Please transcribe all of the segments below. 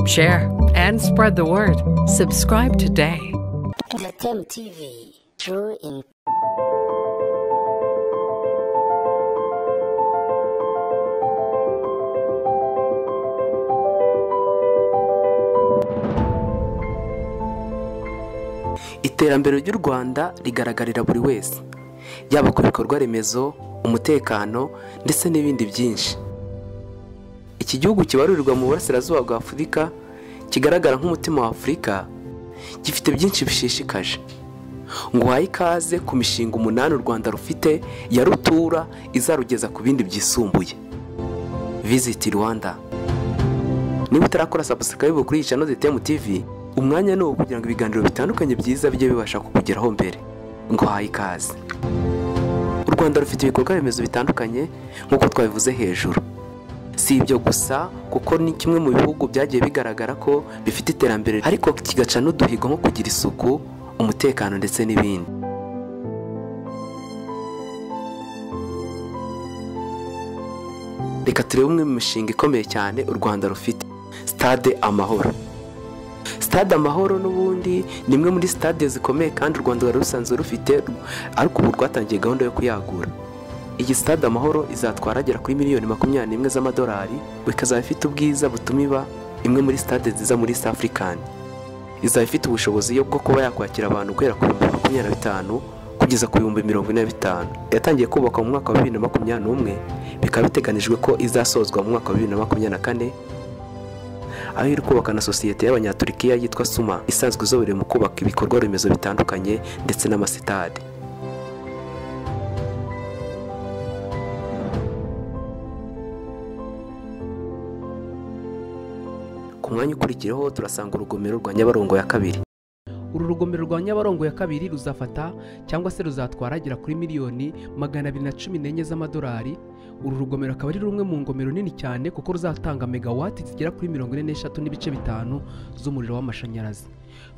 share, and spread the word. Subscribe today. Latem TV, true in iterambere ry'u rwanda rigaragarira buri wese yaba ku bikorwa remezo umutekano ndetse n'ibindi byinshi iki gihugu kibarurirwa mu burasirazuba bwa afurika kigaragara nk'umutima wa afurika gifite byinshi bishishikaje ngo uhaye ikaze ku mishinga umunani u rwanda rufite ya rutura izarugeza ku bindi byisumbuye visiti rwanda niba utarakora sabusikaribu kuri iyi cano zitemu tivi umwanya ni uwo kugira ngo ibiganiro bitandukanye byiza bijye bibasha kukugeraho mbere ngo uhaye ikaze u rwanda rufite ibikorwa remezo bitandukanye nk'uko twabivuze hejuru si ibyo gusa kuko ni kimwe mu bihugu byagiye bigaragara ko bifite iterambere ariko kigaca n'uduhigo nko kugira isuku umutekano ndetse n'ibindi reka turebe umwe mu mishinga ikomeye cyane u rwanda rufite sitade amahoro sitade amahoro n'ubundi ni imwe muri sitade zikomeye kandi u rwanda rwari rusanzwe rufite ariko ubu rwatangiye gahunda yo kuyagura iyi sitade amahoro izatwara agera kuri miliyoni makumyabiri n'imwe z'amadolari ikazaba ifite ubwiza butuma iba imwe muri sitade nziza muri east african izaba ifite ubushobozi bwo kuba yakwakira abantu guhera ku bihumbi makumyabiri na bitanu kugeza ku bihumbi mirongo ine na bitanu yatangiye kubakwa mu mwaka wa bibiri na makumyabiri n'umwe bikaba biteganijwe ko izasozwa mu mwaka wa bibiri na makumyabiri na kane aho iri kubaka na sosiyete y'abanyaturikiya yitwa suma isanzwe izobereye mu kubaka ibikorwa remezo bitandukanye ndetse n'amasitade ku mwanya ukurikiyeho turasanga urugomero rwa nyabarongo ya kabiri uru rugomero rwa nyabarongo ya kabiri ruzafata cyangwa se ruzatwara agera kuri miliyoni magana abiri na cumi n'enye z'amadolari uru rugomero akaba ari rumwe mu ngomero nini cyane kuko ruzatanga megawati zigera kuri mirongo ine n'eshatu n'ibice bitanu z'umuriro w'amashanyarazi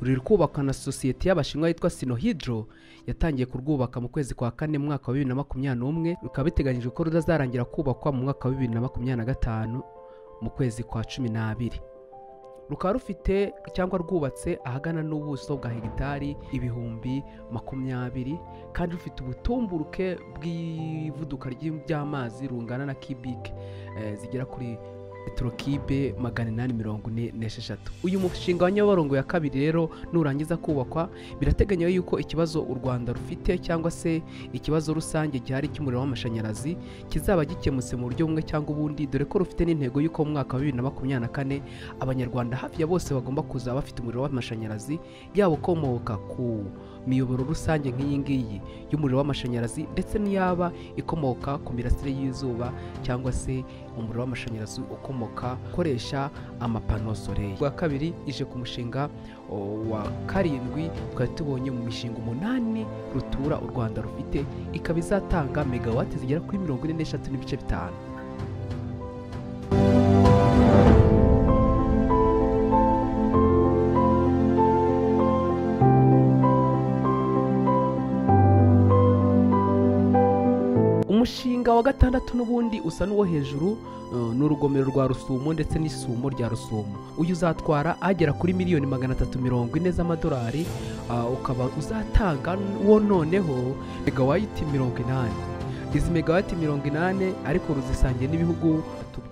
ruri kubakwa na sosiyete y'abashinwa yitwa sinohidro yatangiye kurwubaka mu kwezi kwa kane mu mwaka wa bibiri na makumyabiri n'umwe rukaba biteganyijwe ko ruzarangira kubakwa mu mwaka wa bibiri na makumyabiri na gatanu mu kwezi kwa cumi n'abiri rukaba rufite cyangwa rwubatse ahagana n'ubuso bwa hegitari ibihumbi makumyabiri kandi rufite ubutumburuke bw'ivuduka ry'amazi rungana na kibike eh, zigera kuri petrokibe magana inani mirongo ine n'esheshatu uyu mushinga wa nyabarongo ya kabiri rero nurangiza kubakwa birateganywa yuko ikibazo u rwanda rufite cyangwa se ikibazo rusange gihari cy'umuriro w'amashanyarazi kizaba gikemutse mu buryo bumwe cyangwa ubundi dore ko rufite n'intego y'uko mu mwaka wa bibiri na makumyabiri na kane abanyarwanda hafi ya bose bagomba kuzaba bafite umuriro w'amashanyarazi yaba ukomoka ku miyoboro rusange nk'iyi ngiyi y'umuriro w'amashanyarazi ndetse n'iyaba ikomoka ku mirasire y'izuba cyangwa se umuriro w'amashanyarazi ukomoka ukoresha amapano soleil rwa kabiri ije ku mushinga o, wa karindwi twari tubonye mu mishinga umunani rutura u rwanda rufite ikaba izatanga megawati zigera kuri mirongo ine n'eshatu n'ibice bitanu umushinga wa gatandatu n'ubundi usa n'uwo hejuru eh, ni urugomero rwa rusumo ndetse n'isumo rya rusumo uyu uzatwara agera kuri miliyoni magana atatu mirongo ine z'amadolari ah, ukaba uzatanga wo noneho megawayiti mirongo inani izi megawati mirongo inani ariko ruzisangiye n'ibihugu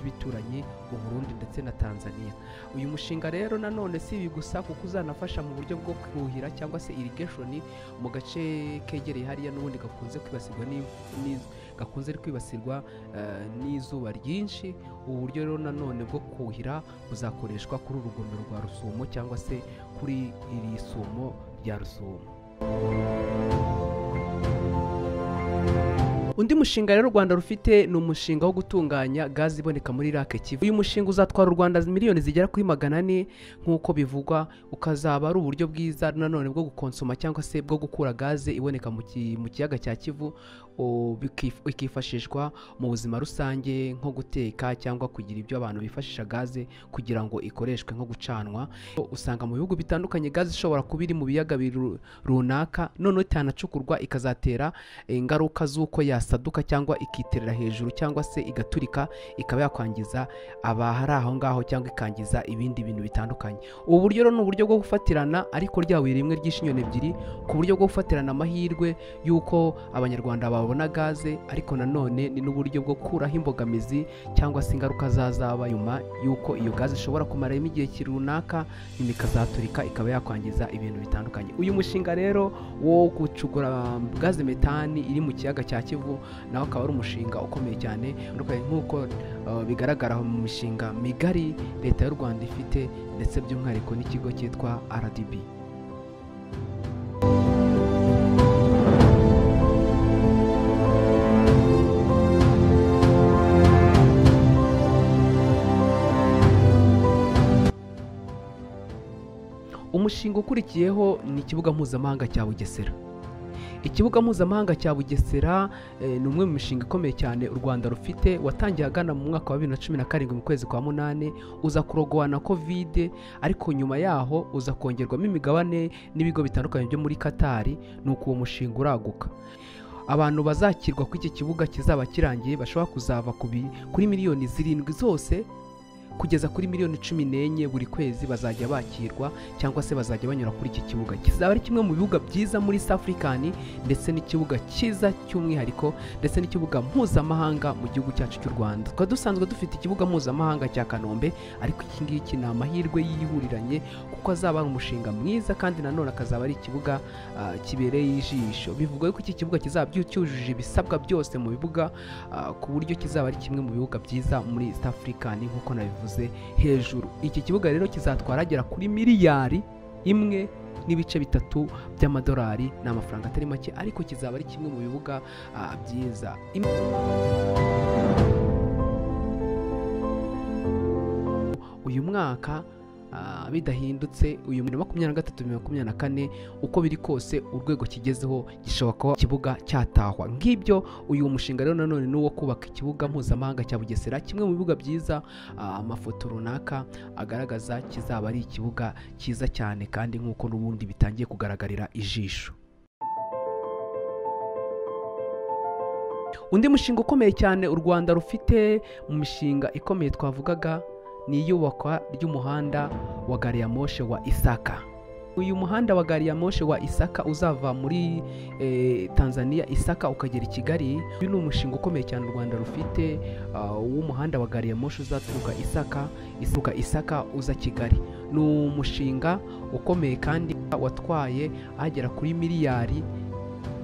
bituranyi mu burundi ndetse na tanzania uyu mushinga rero nanone si ibi gusa kuko uzanafasha mu buryo bwo kuhira cyangwa se irrigation mu gace kegereye hariya n'ubundi gakunze kwibasirwa n'i- n'izu- gakunze kwibasirwa eh, n'izuba ryinshi ubu buryo rero nanone bwo kuhira buzakoreshwa kuri uru rugomero rwa rusumo cyangwa se kuri iri sumo rya rusumo undi mushinga rero u rwanda rufite ni umushinga wo gutunganya gazi iboneka muri irake kivu uyu mushinga uzatwara u rwanda miliyoni zigera kuri magana ane nk'uko bivugwa ukazaba ari uburyo bwiza nanone bwo gukonsoma cyangwa se bwo gukura gaze iboneka mu ki- mu kiyaga cya kivu o, bikif- ikifashishwa mu buzima rusange nko guteka cyangwa kugira ibyo abantu bifashisha gaze kugira ngo ikoreshwe nko gucanwa usanga mu bihugu bitandukanye gaze ishobora kuba iri mu biyaga biru- runaka noneho itanacukurwa ikazatera eh, ingaruka z'uko yas yasaduka cyangwa ikiterera hejuru cyangwa se igaturika ikaba yakwangiza abahari aho ngaho cyangwa ikangiza ibindi bintu bitandukanye ubu buryo rero ni uburyo bwo gufatirana ariko ryahuye rimwe ry'inshinyoni ebyiri ku buryo bwo gufatirana amahirwe y'uko abanyarwanda babona gaze ariko nanone ni n'uburyo bwo gukuraho imbogamizi cyangwa se ingaruka zazaba nyuma y'uko iyo gaze ishobora kumaramo igihe ki runaka nyuma ikazaturika ikaba yakwangiza ibintu bitandukanye uyu mushinga rero wo gucukura gaze metani iri mu kiyaga cya kivu nawe akaba ari umushinga ukomeye cyane utandukanye nk'uko uh, bigaragara mu mishinga migari leta y'u rwanda ifite ndetse by'umwihariko n'ikigo cyitwa rdb umushinga ukurikiyeho ni ikibuga mpuzamahanga cya bugesera ikibuga mpuzamahanga cya bugesera eh, ni umwe mu mishinga ikomeye cyane u rwanda rufite watangiye agana mu mwaka wa bibiri na cumi na karindwi mu kwezi kwa munani uza kurogowa na kovide ariko nyuma yaho uza kongerwamo imigabane n'ibigo bitandukanye byo muri katari ni uko uwo mushinga uraguka abantu bazakirwa kuri iki kibuga kizaba kirangiye bashobora kuzava ku bi- kuri miliyoni zirindwi zose kugeza kuri miliyoni cumi n'enye buri kwezi bazajya bakirwa cyangwa se bazajya banyura kuri iki kibuga kizaba ari kimwe mu bibuga byiza muri safurikani ndetse n'ikibuga cyiza cy'umwihariko ndetse n'ikibuga mpuzamahanga mu gihugu cyacu cy'u rwanda tukaba dusanzwe dufite ikibuga mpuzamahanga cya kanombe ariko iki ngiki ni amahirwe yihuriranye kuko azaba ari umushinga mwiza kandi nanone akazaba ari ikibuga ah, kibereye ijisho bivugwa yuko iki kibuga kizaba cyujuje ibisabwa byose mu bibuga ah, ku buryo kizaba ari kimwe mu bibuga byiza muri east african nk'uko nabivuze hejuru iki kibuga rero kizatwara agera kuri miliyari imwe n'ibice bitatu by'amadolari ni amafaranga atari make ariko kizaba ari kimwe mu bibuga ah, byiza Im- uyu mwaka ah, bidahindutse uyu muri makumyabiri na gatatu bibiri na makumyabiri na kane uko biri kose urwego kigezeho gishobora kuba ikibuga cyatahwa ngibyo uyu mushinga rero nanone ni uwo kubaka ikibuga mpuzamahanga cya bugesera kimwe mu bibuga byiza ah, amafoto runaka agaragaza kizaba ari ikibuga cyiza cyane kandi nk'uko n'ubundi bitangiye kugaragarira ijisho undi mushinga ukomeye cyane u rwanda rufite mu mishinga ikomeye twavugaga ni iyubakwa ry'umuhanda wa gari ya moshe wa isaka uyu muhanda wa gari ya moshe wa isaka uzava muri eh, tanzania isaka ukagera i kigali uyu ni umushinga ukomeye cyane u rwanda rufite ah, w'umuhanda wa gari ya moshe uzaturuka isaka isuka isaka uza kigali ni umushinga ukomeye kandi watwaye agera kuri miliyari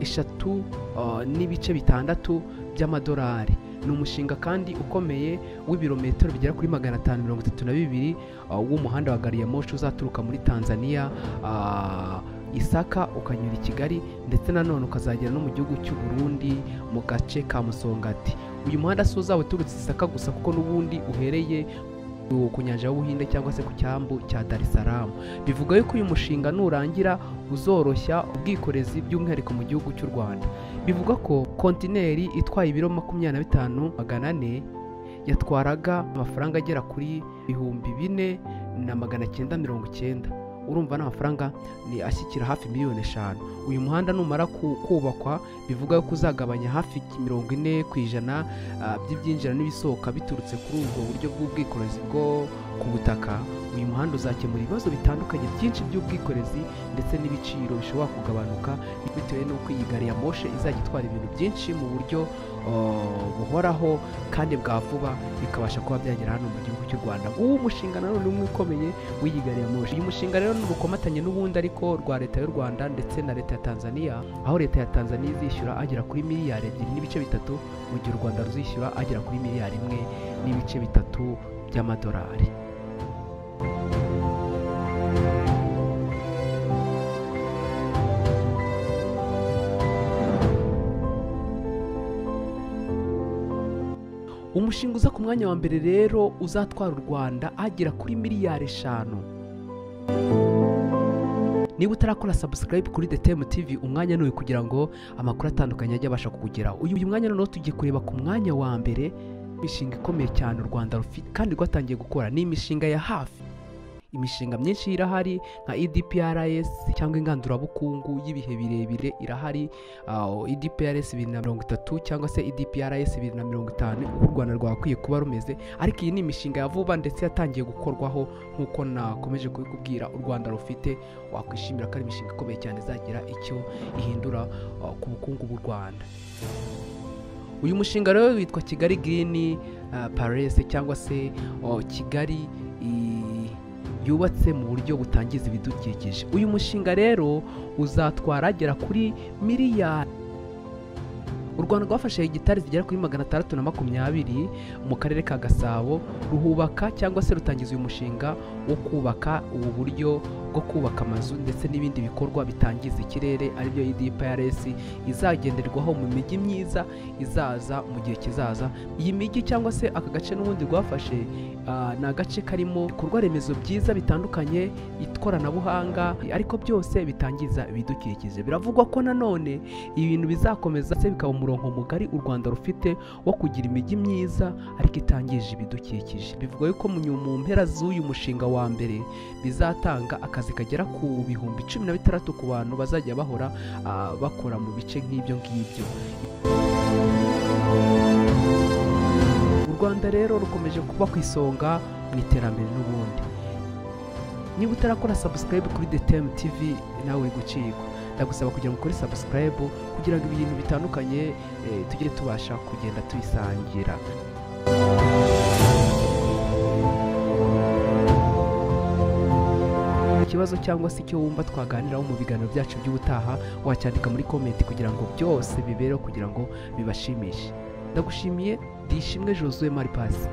eshatu ah, n'ibice bitandatu by'amadolari ni umushinga kandi ukomeye w'ibirometero bigera kuri magana atanu mirongo itatu na bibiri uh, w'umuhanda wa gari ya moshi uzaturuka muri tanzania uh, isaka ukanyura i kigali ndetse nanone ukazagera no mu gihugu cy'u Burundi mu gace ka musongati uyu muhanda si uzaba uturutse isaka gusa kuko n'ubundi uhereye ku nyanja y'ubuhinde cyangwa se ku cyambu cya dar es salaam bivuga yuko uyu mushinga nurangira uzoroshya ubwikorezi by'umwihariko mu gihugu cy'u rwanda bivuga ko kontineri itwaye ibiro makumyabiri na bitanu magana ane yatwaraga amafaranga agera kuri ibihumbi bine na magana cyenda mirongo icyenda urumva n'amafaranga ni ashyikira hafi miliyoni eshanu uyu muhanda numara ku- kubakwa bivuga ko uzagabanya hafi mirongo ine ku ijana ah, by'ibyinjira n'ibisohoka biturutse kuri ubwo buryo bw'ubwikorezi bwo ku butaka uyu muhanda uzakemura ibibazo bitandukanye byinshi by'ubwikorezi ndetse n'ibiciro bishobora kugabanuka bitewe n'uko iyi gari ya moshe izajya itwara ibintu byinshi mu buryo uh, buhoraho kandi bwa vuba bikabasha kuba byagera hano mu gihugu cy'u rwanda uwo mushinga nanone umwe ukomeye w'iyi gari ya moshe uyu mushinga rero ni urukomatanye n'ubundi ariko rwa leta y'u rwanda ndetse na leta ya tanzania aho leta ya tanzania izishyura agera kuri miliyari ebyiri n'ibice bitatu mu gihe u rwanda ruzishyura agera kuri miliyari imwe n'ibice bitatu by'amadolari umushinga uza ku mwanya wa mbere rero uzatwara u rwanda agera kuri miliyari eshanu niba utarakora subscribe kuri the time tv umwanya ni uyu kugira ngo amakuru atandukanye ajye abasha kukugeraho uyu uyu mwanya noneho tugiye kureba ku mwanya wa mbere imishinga ikomeye cyane u rwanda rufite kandi rwatangiye gukora ni imishinga ya hafi imishinga myinshi irahari nka edprs cyangwa ingandurabukungu y'ibihe birebire irahari aho edprs bibiri na mirongo itatu cyangwa se edprs bibiri na mirongo itanu uko u rwanda rwakwiye kuba rumeze ariko iyi ni imishinga ya vuba ndetse yatangiye gukorwaho nk'uko nakomeje kubikubwira u rwanda rufite wakwishimira ko ari imishinga ikomeye cyane izagira icyo ihindura ah, ku bukungu bw'u rwanda uyu mushinga rero witwa kigali girini parese cyangwa se o, kigali i- yubatse mu buryo butangiza ibidukikije uyu mushinga rero uzatwara agera kuri miliyari u rwanda rwafashe hegitari zigera kuri magana atandatu na makumyabiri mu karere ka gasabo ruhubaka cyangwa se rutangiza uyu mushinga wo kubaka ubu buryo bwo kubaka amazu ndetse n'ibindi bikorwa bitangiza ikirere aribyo idprs izagenderwaho mu mijyi myiza izaza mu gihe kizaza iyi mijyi cyangwa se aka gace n'ubundi rwafashe ah, ni agace karimo ibikorwa remezo byiza bitandukanye ikoranabuhanga ariko byose bitangiza ibidukikije biravugwa ko nanone ibintu bizakomeza ndetse bikaba umurongo mugari u rwanda rufite wo kugira imijyi myiza ariko itangije ibidukikije bivuga yuko mu nyu- mu mpera z'uyu mushinga wa mbere bizatanga akazi kagera ku bihumbi cumi na bitandatu ku bantu bazajya bahora ah, bakora mu bice nk'ibyo ngibyo u rwanda rero rukomeje kuba ku isonga mu iterambere n'ubundi niba utarakora subscribe kuri the time tv nawe uri gucikwa ndagusaba kugira ngo ukore subscribe kugira ngo ibintu bitandukanye eh, tujye tubasha kugenda tubisangira ikibazo cyangwa se icyo wumva twaganiraho mu biganiro byacu by'ubutaha wacyandika muri komenti kugira ngo byose bibereho kugira ngo bibashimishe ndagushimiye dishimwe jozuwe maripasi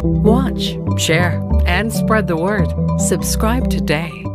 Watch, share, and spread the word. Subscribe today.